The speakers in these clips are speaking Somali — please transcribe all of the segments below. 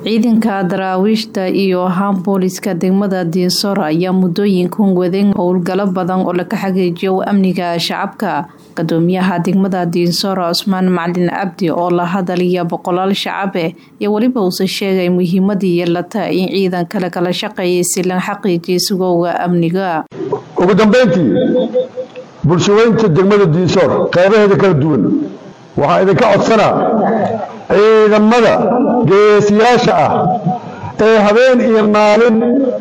ciidanka daraawiishta iyo haan booliska degmada diinsor ayaa muddooyinkan wadeen howlgalo badan oo laga xaqiijiyo amniga shacabka gudoomiyaha degmada diinsor cusmaan macalin cabdi oo la hadalaya boqolaal shacabe iyo weliba uuse sheegay muhiimadii yeelata in ciidanka lagala shaqeeyay si la xaqiijiya sugowga amniga ugu dambeyntii bulshaweynta degmada diinsoor qeybaheeda kala duwan waxaa idinka codsanaa ciidamada geesiyaasha ah ee habeen iyo maalin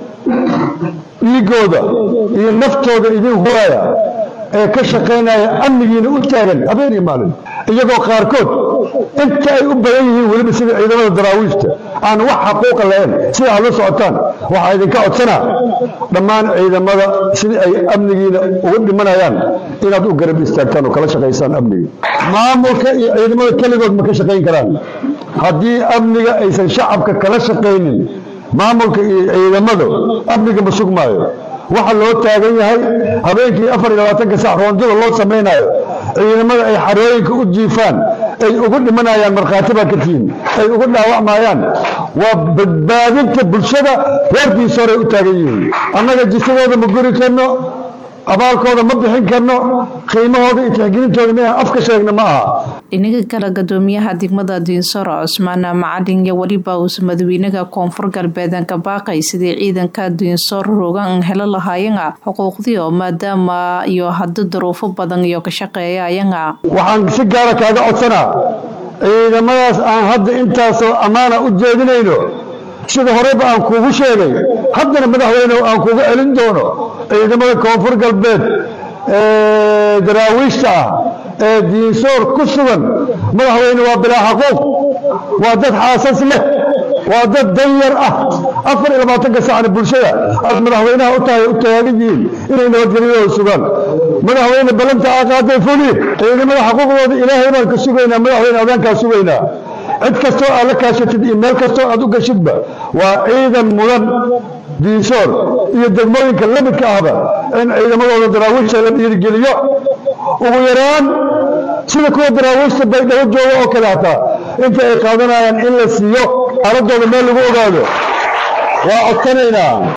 dhiigooda iyo naftooda idin huraya ee ka shaqaynaya amnigiina u taagan habeen iyo maalin iyagoo qaarkood inta ay u badan yihiin weliba sida ciidamada daraawiishta aan wax xaquuqa lahayn sida aad la socotaan waxaa idinka codsanaa dhammaan ciidamada sidii ay amnigiina uga dhimanayaan inaad u garab istaagtaan oo kala shaqaysaan amniga maamulka iyo ciidamada keligood ma ka shaqayn karaan haddii amniga aysan shacabka kala shaqaynin maamulka iyo ciidamada amniga ma sugmaayo waxa loo taagan yahay habeenkii afar iyo labaatanka sac roondada loo samaynayo ciidamada ay xarooyinka u jiifaan ay ugu dhimanayaan markhaati baa ka tihiin ay ugu dhaawacmayaan waa badbaadinta bulshada reerkiisa horay u taagan yihiin annaga jisadooda ma guri karno abaalkooda ma bixin karno qiimahooda iyo tixgelintooda ma afka sheegna ma aha dhinaga kale gudoomiyaha degmada diinsor cusmaan macalin iyo weliba uuse madaxweynaha koonfur galbeedan ka baaqay sidii ciidanka diinsor rogan helo lahaayana xuquuqdii oo maadaama iyo hadda daruufo badan iyo ka shaqeeyayana waxaan si gaara kaaga codsanaa ciidamadaas aan hadda intaasoo ammaana u jeedinayno sida horeba aan kuugu sheegay haddana madaxweyne aan kuuga celin doono ciidamada koonfur galbeed ee daraawiishta ah ee diinsoor ku sugan madaxweyne waa bilaa xaquuq waa dad xaasas leh waa dad danyar ah afar iyo labaatanka sacna bulshada aad madaxweynaha u tahay u taagan yihiin inay nabadgelyadooda sugaan madaxweyne ballanta aa qaaday fuli ciidamada xaquuqdooda ilaahay baan ka sugaynaa madaxweyne adaankaa sugaynaa cid kastoo aad la kaashatid iyo meel kastoo aad u gashidba waa ciidan mudan diinsoor iyo degmooyinka lamidka ahba in ciidamadooda daraawiishta la dhiirigeliyo ugu yaraan sida kuwa daraawiishta baydhabo jooga oo kale hataa inta ay qaadanayaan in la siiyo aaladooda meel lagu ogaado waa codsanaynaa